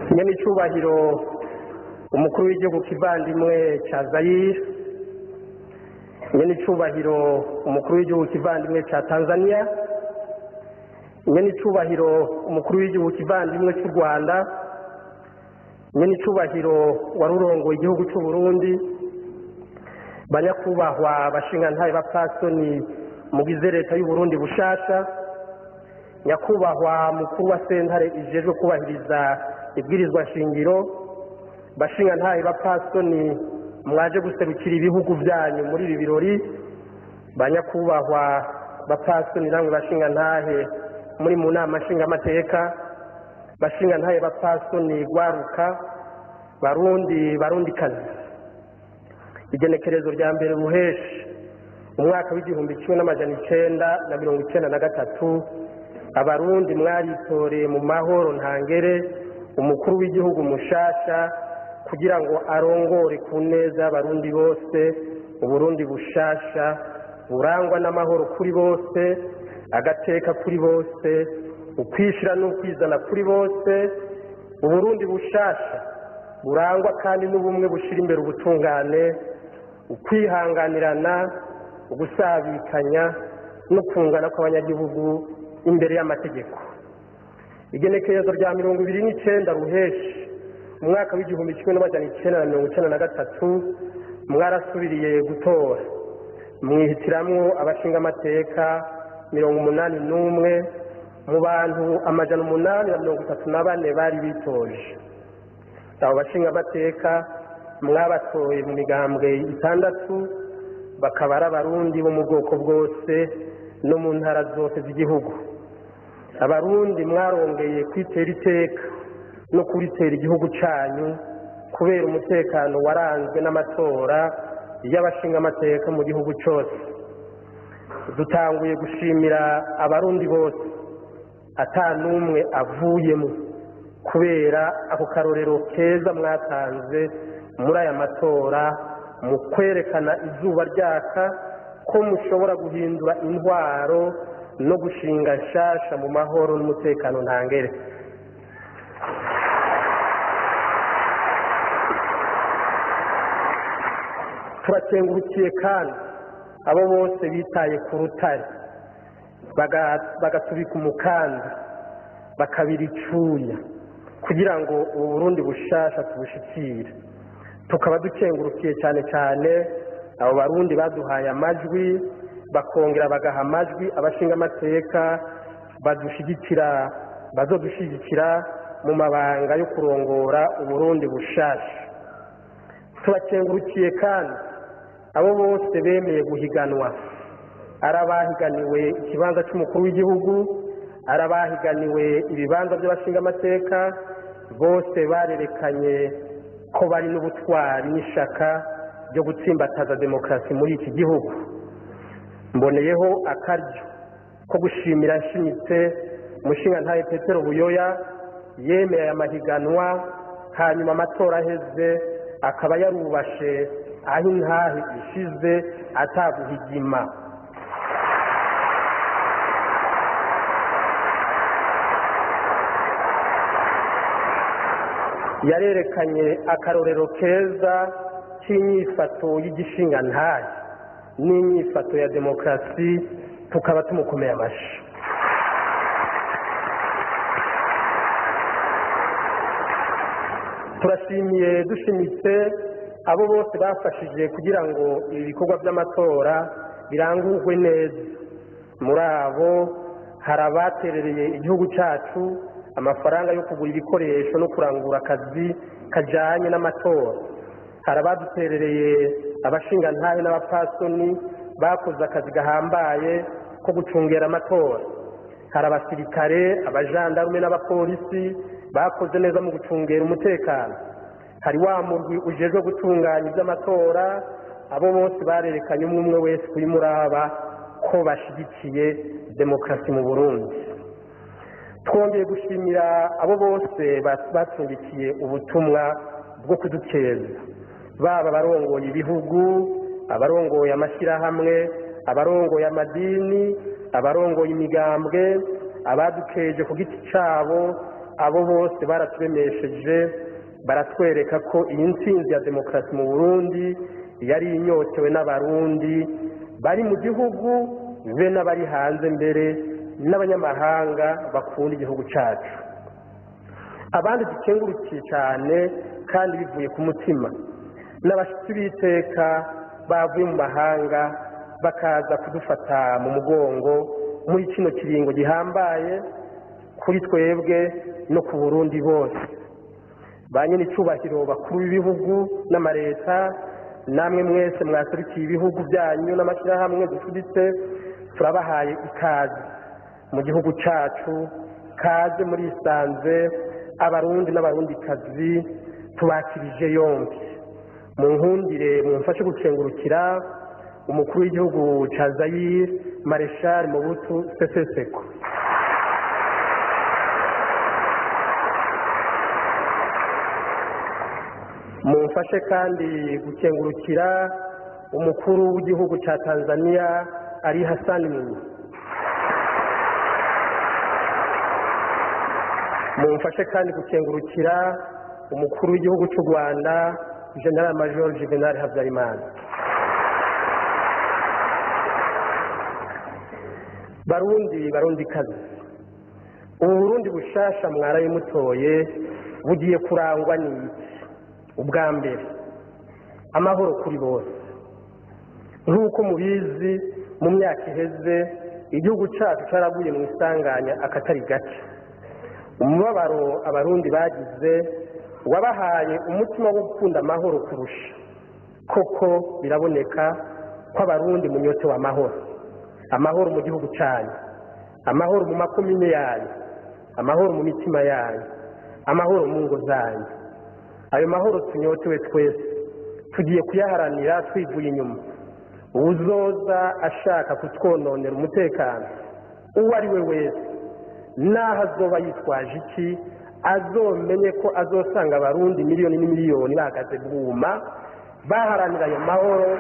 nyene icubahiro umukuru w'igihugu kivandimwe ca zayire nyene icubahiro umukuru w'igihugu kivandimwe ca tanzania nyene icubahiro umukuru w'igihugu kivandimwe c'u rwanda nyene icubahiro wari urongoye igihugu c'uburundi banyakubahwa bashingantahe bapfasoni mugize leta y'uburundi bushasha nyakubahwa mukuru wa sentare ijejwe kubahiriza ibwirizwa shingiro bashingantahe bapfasoni mwaje guserukira ibihugu vyanyu muri ibi birori banyakubahwa bapfasoni namwe bashingantahe muri mu nama nshingamateka bashingantahe bapfasoni gwaruka barundi barundikazi igenekerezo rya mbere ruheshi umwaka w'igihumbi kimwe n'amajana icenda na mirongo icenda na gatatu abarundi mwaritoreye mu mahoro ntangere umukuru w'igihugu mushasha kugira ngo arongore ku neza y'abarundi bose uburundi bushasha burangwa n'amahoro kuri bose agateka kuri bose ukwishira n'ukwizana kuri bose uburundi bushasha burangwa kandi n'ubumwe bushira imbere ubutungane ukwihanganirana ugusabikanya no kungana kw'abanyagihugu imbere y'amategeko igenekerezo rya mirongo ibiri n'icenda ruheshi umwaka w'igihumbi kimwe n'amajana icenda na mirongo icenda na gatatu mwarasubiriye gutora mwihitiramwo abashingamateka mirongo umunani n'umwe mu bantu amajana umunani na mirongo itatu na bane bari bitoje abo bashingamateka mwabatoye mu migambwe itandatu bakaba ari abarundi bo mu bwoko bwose no mu ntara zose z'igihugu abarundi mwarongeye kwitera iteka no kuritera igihugu cyanyu kubera umutekano waranzwe n'amatora y'abashingamateka mu gihugu cyose dutanguye gushimira abarundi bose ata n'umwe avuyemo kubera ako karorero keza mwatanze muri aya matora mu kwerekana izuba ryaka ko mushobora guhindura intwaro no gushinga nshasha mu mahoro n'umutekano ntangere turakengurukiye kandi abo bose bitaye ku rutare bagatubika umukanda bakabira icuya kugira ngo ubu burundi bushasha tubushikire tukaba dukengurukiye cyane cyane abo barundi baduhaye amajwi bakongera bagaha amajwi abashingamateka badushigikira bazodushigikira mu mabanga yo kurongora uburundi bushasha turakengurukiye kandi abo bose bemeye guhiganwa ari abahiganiwe ikibanza cy'umukuru w'igihugu ari abahiganiwe ibibanza by'abashingamateka bose barerekanye ko bari n'ubutwari n'ishaka ryo gutsimbataza demokarasi muri iki gihugu mboneyeho akaryo ko gushimira nshimitse umushingantahe petero buyoya yemeye aya mahiganwa hanyuma amatora aheze akaba yarubashe aho intahe ishize ataguhigima yarerekanye akarorero keza k'inyifato y'igishingantahe n'inyifato ya demokarasi tukaba tumukomeye amashyi turashimiye dushimitse abo bose bafashije kugira ngo ibi bikorwa by'amatora birangurwe neza muri abo hari abaterereye igihugu cyacu amafaranga yo kugura ibikoresho no kurangura akazi kajyanye n'amatora hari abaduterereye abashingantahe n'abapasoni bakoze akazi gahambaye ko gucungera amatora hari abasirikare abajandarume n'abapolisi bakoze neza mu gucungera umutekano hari wa murwi ujejwe gutunganya iby'amatora abo bose barerekanye umwe umwe wese kuri muraba ko bashyigikiye demokarasi mu burundi twongeye gushimira abo bose bacumbikiye ubutumwa bwo kudukeza baba abarongoye ibihugu abarongoye amashyirahamwe abarongoye amadini abarongoye imigambwe abadukeje ku giti cyabo abo bose baraturemesheje baratwereka ko iyi ntsinzi ya demokarasi mu burundi yari inyotewe n'abarundi bari mu gihugu be n'abari hanze mbere n'abanyamahanga bakunda igihugu cyacu abandi dukengurukiye cyane kandi bivuye ku mutima n'abashyitsi b'iteka bavuye mu mahanga bakaza kudufata mu mugongo muri kino kiringo gihambaye kuri twebwe no ku burundi bose ba nyine icyubahiro bakuru b'ibihugu n'amaleta namwe mwese mwaserukiye ibihugu byanyu n'amashyirahamwe dufuditse turabahaye ikaze mu gihugu cyacu kaze muri isanze abarundi n'abarundikazi tubakirije yombi mu nkundire mumfashe gukengurukira umukuru w'igihugu cya zayire mareshari mubutu seseseko mumfashe kandi gukengurukira umukuru w'igihugu cya tanzania ari hasani mwinyi mumfashe kandi gukengurukira umukuru w'igihugu cy'u rwanda general major juvenal habyarimana barundi barundi kazi ubu burundi bushasha mwarabimutoye bugiye kurangwa n'iki ubwa mbere amahoro kuri bose nk'uko mubizi mu myaka iheze igihugu cyacu cyaraguye mu isanganya akatari gake umubabaro abarundi bagize wabahaye umutima wo gukunda amahoro kurusha koko biraboneka ko abarundi munyotewe amahoro amahoro mu gihugu cyanyu amahoro mu makomine yanyu amahoro mu mitima yanyu amahoro mu ngo zanyu ayo mahoro tunyotewe twese tugiye kuyaharanira twivuye inyuma uwuzoza ashaka kutwononera umutekano uwo ari we wese n'aho azoba yitwaje iki azomenye ko azosanga abarundi miliyoni n'imiliyoni bahagaze bwuma baharanira ayo mahoro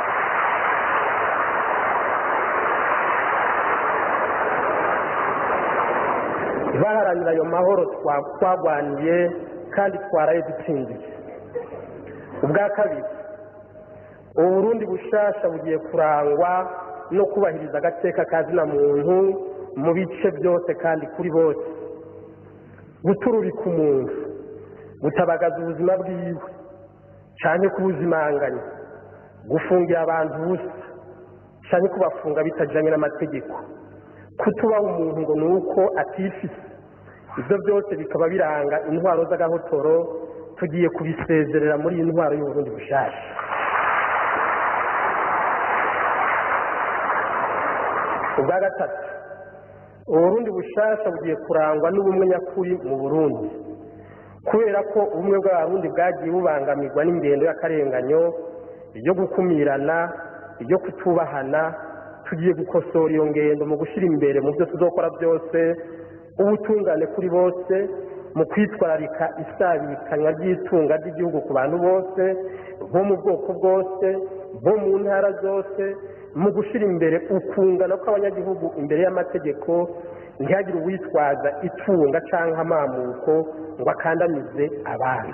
baharanira ayo mahoro twagwaniye kandi twaraye dutsindiye ubwa kabiri uburundi bushasha bugiye kurangwa no kubahiriza agateka kazina muntu mu bice byose kandi kuri bose gutururika umuntu gutabagaza ubuzima bwiwe cyane kubuzimanganya gufungira abantu ubusa cyane kubafunga bitajyanye n'amategeko kutubaha umuntu ngo ni uko atifise ibyo byose bikaba biranga intwaro z'agahotoro tugiye kubisezerera muri iyi ntwaro y'uburundi bushasha ubwa gatatu uburundi bushasha bugiye kurangwa n'ubumwe nyakuri mu burundi kubera ko ubumwe bw'abarundi bwagiye bubangamirwa n'ingendo y'akarenganyo iyo gukumirana iyo kutubahana tugiye gukosora iyo ngendo mu gushyira imbere mu byo tuzokora byose ubutungane kuri bose mu kwitwararika isabikanywa ry'itunga ry'igihugu ku bantu bose bo mu bwoko bwose bo mu ntara zose mu gushyira imbere ukungana kw'abanyagihugu imbere y'amategeko ntihagire uwitwaza itunga cyangwa amamuko ngo akandamize abandi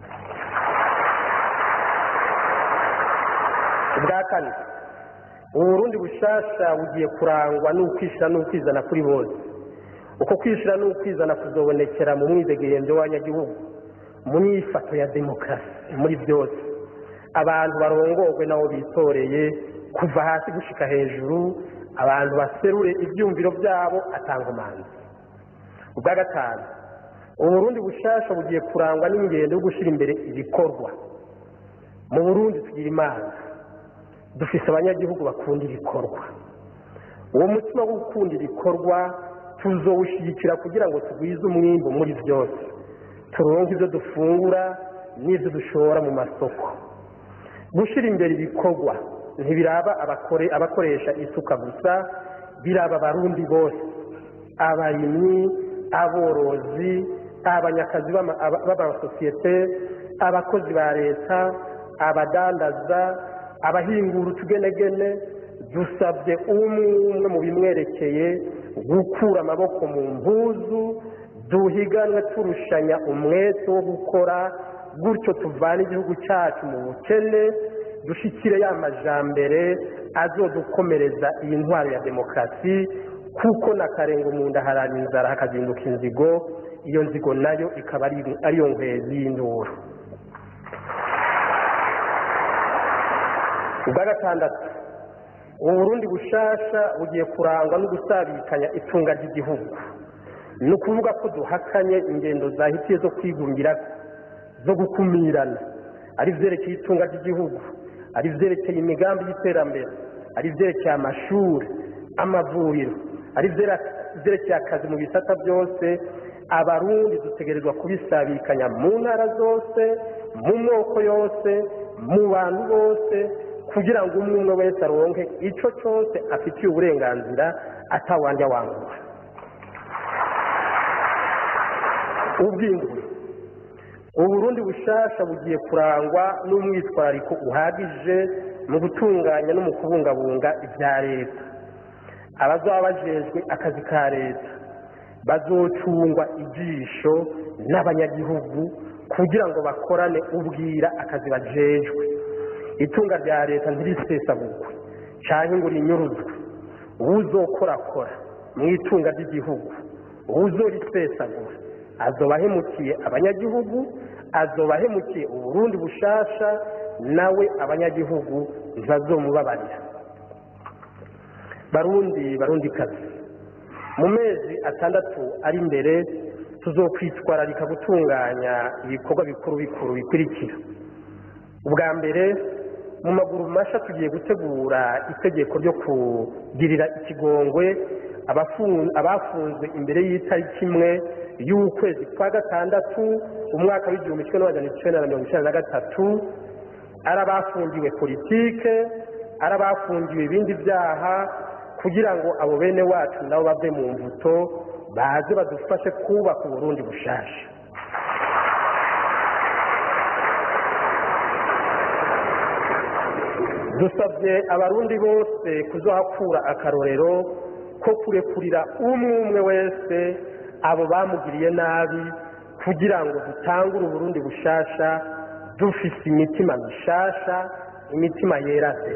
ubwa kane uburundi bushasha bugiye kurangwa n'ukwishyira n'ukwizana kuri bose uko kwishyira n'ukwizana kuzobonekera mu mwidegemvyo w'abanyagihugu mu myifato ya demokarasi muri byose abantu barongorwe nabo bitoreye kuva hasi gushika hejuru abantu baserure ibyumviro byabo atanga umanzi ubwa gatanu uburundi bushasha bugiye kurangwa n'ingendo yo gushyira imbere ibikorwa mu burundi tugira imana dufise abanyagihugu bakunda ibikorwa uwo mutima wo gukunda ibikorwa tuzowushyigikira kugira ngo tugwize umwimbo muri byose turonke ibyo dufungura n'ibyo dushora mu masoko gushyira imbere ibikorwa ntibiraba abakoresha isuka gusa biraba abarundi bose abarimyi aborozi abanyakazi b'amasosiyete abakozi ba leta abadandaza abahingura utugenegene dusabye umwe umwe mu bimwerekeye gukura amaboko mu mpuzu duhiganwe turushanya umwete wo gukora gutyo tuvana igihugu cyacu mu bukene dushyikire ya majambere azodukomereza iyi ntwaro ya demokarasi kuko na karenga umuntu aharana inzara hakazinduka inzigo iyo nzigo nayo ikaba ariyo nkwezi y'induru ubwa gatandatu ubu burundi bushasha bugiye kurangwa no gusabikanya itunga ry'igihugu ni ukuvuga ko duhakanye ingendo zahitiye zo kwigungira zo gukumirana ari ibyerekeye itunga ry'igihugu ari ibyerekeye imigambi y'iterambere ari ibyerekeye amashuri amavuriro ari ibyerekeye akazi mu bisata byose abarundi dutegerezwa kubisabikanya mu ntara zose mu moko yose mu bantu bose kugira ngo umwe umwe wese aronke icyo cyose afitiye uburenganzira atawandya wangura ubwingure uburundi bushasha bugiye kurangwa n'umwitwarariko uhagije mu gutunganya no mu kubungabunga ibya leta abazaba bajejwe akazi ka leta bazocungwa ijisho n'abanyagihugu kugira ngo bakorane ubwira akazi bajejwe itunga rya leta ntirisesagurwe cyangwa ngo rinyuruzwe uwuzokorakora mu itunga ry'igihugu uwuzorisesagura azoba ahemukiye abanyagihugu azoba ahemukiye uburundi bushasha nawe abanyagihugu ntibazomubabarira barundi barundi kazi mu mezi atandatu ari imbere tuzokwitwararika gutunganya ibikorwa bikuru bikuru bikurikira ubwa mbere mu maguru masha tugiye gutegura itegeko ryo kugirira ikigongwe abafunzwe imbere y'itariki imwe y'ukwezi kwa gatandatu umwaka w'igihumbi kimwe n'amajana icyenda na mirongo icyenda na gatatu ari abafungiwe politike ari abafungiwe ibindi byaha kugira ngo abo bene wacu nabo bave mu mbuto baze badufashe kubaka uburundi bushasha dusabye abarundi bose kuzohakura akarorero ko kurekurira umwe umwe wese abo bamugiriye nabi kugira ngo dutangure uburundi bushasha dufise imitima mishasha imitima yerase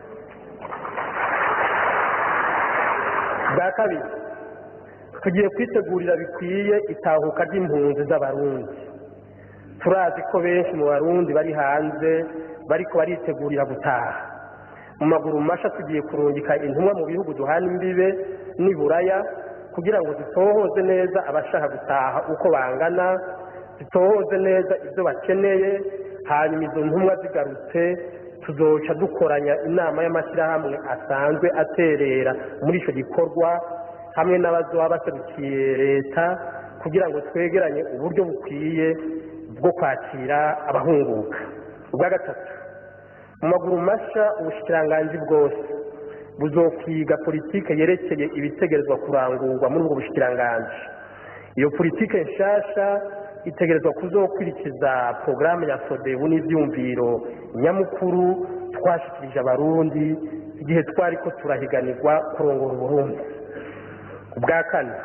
bwa kabiri tugiye kwitegurira bikwiye itahuka ry'impunzi z'abarundi turazi ko benshi mu barundi bari hanze bariko baritegurira gutaha mu maguru masha tugiye kurungika intumwa mu bihugu duhana imbibe n'iburaya kugira ngo zitohoze neza abashaka gutaha uko bangana zitohoze neza ibyo bakeneye hanyuma izo ntumwa zigarutse tuzoca dukoranya inama y'amashyirahamwe asanzwe aterera muri icyo gikorwa hamwe n'abazoba baserukiye leta kugira ngo twegeranye uburyo bukwiye bwo kwakira abahunguka ubwa gatatu mu maguru masha ubushikiranganji bwose buzokwiga politike yerekeye ibitegerezwa kurangurwa muri ubwo bushikiranganji iyo politike nshasha itegerezwa kuzokurikiza porogaramu ya sodebu n'ibyumviro nyamukuru twashikirije abarundi igihe twari ko turahiganirwa kurongora uburundi ubwa kane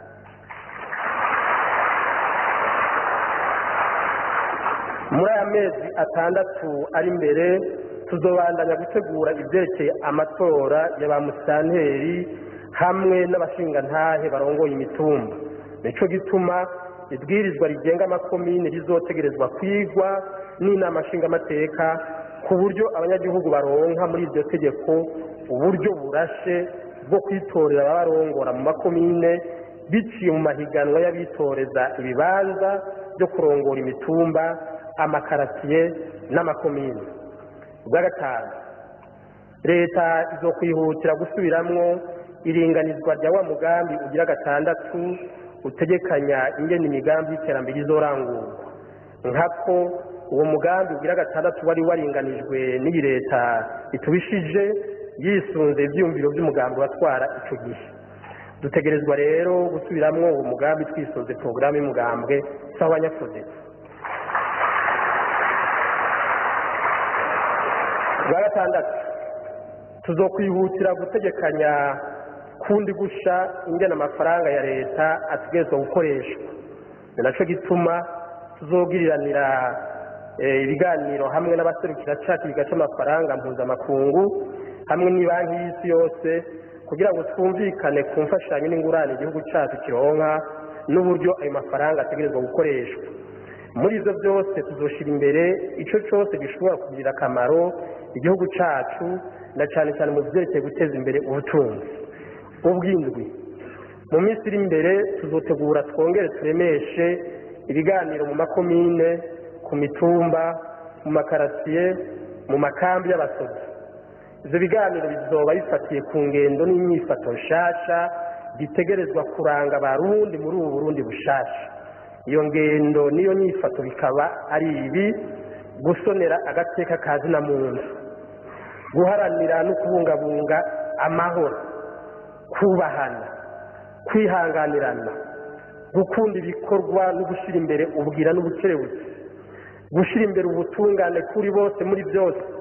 muri aya mezi atandatu ari imbere tuzobandanya gutegura ibyerekeye amatora ya ba musitanteri hamwe n'abashingantahe barongoye imitumba nicyo gituma ibwirizwa rigenga amakomine rizotegerezwa kwigwa n'inama nshingamateka ku buryo abanyagihugu baronka muri iryo tegeko uburyo burashe bwo kwitorera ababarongora mu makomine biciye mu mahiganwa y'abitoreza ibibanza byo kurongora imitumba amakaratiye n'amakomine ubwa gatanu leta izo kwihutira gusubiramwo iringanizwa rya wa mugambi ugira gatandatu utegekanya ingene imigambi y'iterambere izorangurwa nkako uwo mugambi ugira gatandatu wari waringanijwe n'iyi leta itubishije yisunze ibyiyumviro by'umugambi watwara icyo gihe dutegerezwa rero gusubiramwo uwo mugambi twisunze porogaramu y'umugambwe z'abanyafudesi bwa gatandatu tuzokwihutira gutegekanya kundi gusha ingena amafaranga ya leta ategerezwa gukoreshwa ni nacyo gituma tuzogiriranira ibiganiro hamwe n'abaserukira cacu bigaca amafaranga mpuzamakungu hamwe n'ibanki y'isi yose kugira ngo twumvikane ku mfashanyo n'ingurane igihugu cyacu kironka n'uburyo ayo mafaranga ategerezwa gukoreshwa muri ibyo byose tuzoshyira imbere icyo cyose gishobora kugirira akamaro igihugu cyacu na cyane cyane mu byerekeye guteza imbere ubutunzi ubw'indwi mu minsi iri imbere tuzotegura twongere turemeshe ibiganiro mu makomine ku mitumba mu makarasiye mu makambi y'abasozi ibyo biganiro bizoba bifatiye ku ngendo n'imyifato nshasha bitegerezwa kuranga abarundi muri ubu burundi bushasha iyo ngendo n'iyo myifato bikaba ari ibi gusonera agateka ka zina muntu guharanira no kubungabunga amahoro kubahana kwihanganirana gukunda ibikorwa no gushyira imbere ubwira n'ubukerebutsi gushyira imbere ubutungane kuri bose muri byose